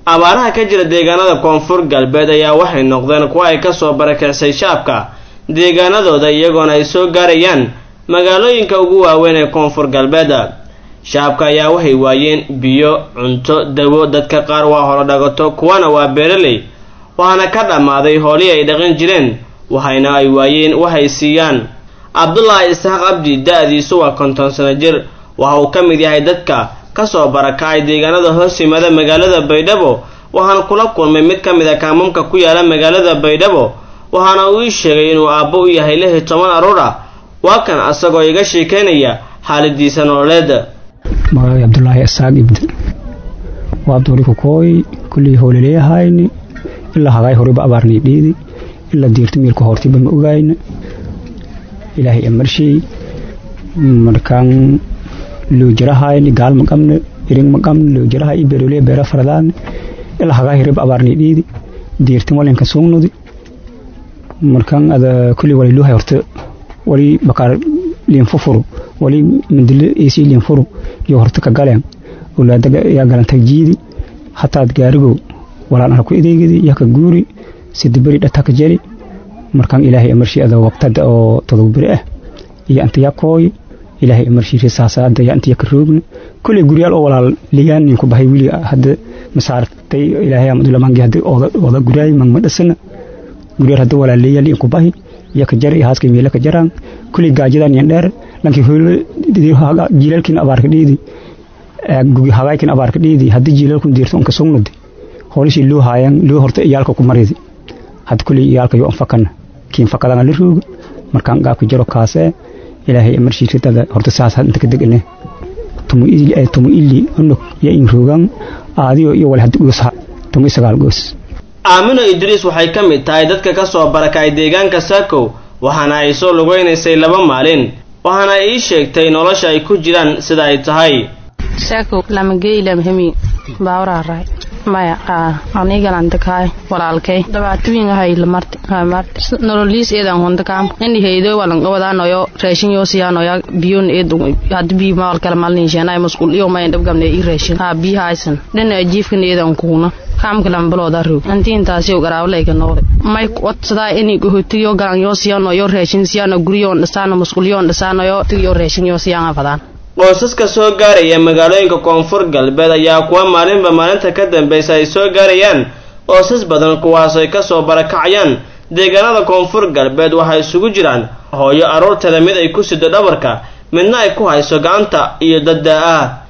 abaaraha ka jira deegaanada koonfur galbeed ayaa waxay noqdeen kuwa ay kasoo barakicsay shaabka deegaanadooda iyagoona ay soo gaarayaan magaalooyinka ugu waaweyn ee koonfur galbeed shaabka ayaa waxay waayeen biyo cunto dawo dadka qaar waa holo dhagato kuwana waa beeraley waxaana ka dhammaaday hoolihii ay dhaqan jireen waxayna ay waayeen waxay siiyaan cabdulaahi isxaaq cabdi da-diisu waa konton sano jir waxa uu ka mid yahay dadka kasoo barakacay deegaanada hoos yimaada magaalada baydhabo waxaana kula kulmay mid ka mid a kaamamka ku yaala magaalada baydhabo waxaana uu ii sheegay inuu aabbo u yahay lix iyo toban aruur ah waa kan asagoo iga sheekeynaya xaaladiisa nololeed magacay cabdulaahi isaaq ibdi waa abdooriku kooy kullii hoolaleeyahayni ilaa hagaay horeba abaarnay dhiidi ilaa diirta miilka hortiba ma ogayna ilaahay amarshey markaan loojirahayni gaal ma qabne iring ma qabne loojiraha i beeroley beera faradaane ilaa hagaay horeba abaarnay dhiidi diirta walinka suugnudi markaan ada kullii waliluhay horta wali bakaar liinfufuru wali mindile isi liinfuru iyo horta ka galeen ulaadaga yaa galantag jiidi hataad gaarigo walaan ana ku ideegidi yaa ka guuri sidiberi dhataka jeli markaan ilaahay amarshi ada waqtada oo todobaberi ah iyo anta yaa kooy ilaahay amarshi risaasaada yaa anta yaa ka roogna kulley guryaal oo walaal liyaanin ku bahay wili hadda masaartay ilaahay amadulamangi hadda ooda guryaay magma dhasana guryaal hadda walaal leeyaal in ku bahi yaa ka jara iyo haaska meela ka jaraan kulley gaajadan yan dheer lankii hoylo jiilaalkiin abaarka dhiidi hagaaykin abaarka dhiidi haddii jiilaalkun diirto unka sugnudi hoolishii loo haayan loo horta iyaalka ku maridi hadda kulley iyaalka yo anfakana kiin fakadanga la rooga markaan gaabka jaro kaasee ilaahay amarshii ridada horta saas inta ka degane tumu ili unug ya in roogan aadiyo iyo wal haddi goos tumu isagaal goos aamino idriis waxay ka mid tahay dadka ka soo barakacay deegaanka saakow waxaana ay soo lugaynaysay laba maalin waxaana ii sheegtay nolosha ay ku jiraan sida ay tahay saako lamageylamhemi baawraaraay maya anigalandakaay walaalkay dhabaatooyingahay lamarti hamarti nololiis eedan hondakaam ini heydo walanqabadaanoyo raashin yoo siyaanoya biyon eed hadi biyo mawal kala malninshanay masqul iyo mayan dhabgamne i raashin ha biyo haysan dhana jiifkan eedan kuuna kaamka lambalooda roog antiintaasi garaawlayka noole may odsadaa ini gohotiyo galan yoo siyaano yo raashin siyaano guryoon dhasaano masqulyoon dhasaanoyo tiyo raashin yoo siyaanga fadaan qoysaska soo gaaraya magaalooyinka koonfur galbeed ayaa kuwa maalinba maalinta ka dambaysa ay soo gaarayaan qoysas badan kuwaas ay kasoo barakacayaan deegaanada koonfur galbeed waxay isugu jiraan hooyo aroorteeda mid ay ku sido dhabarka midna ay ku hayso gacanta iyo dadda ah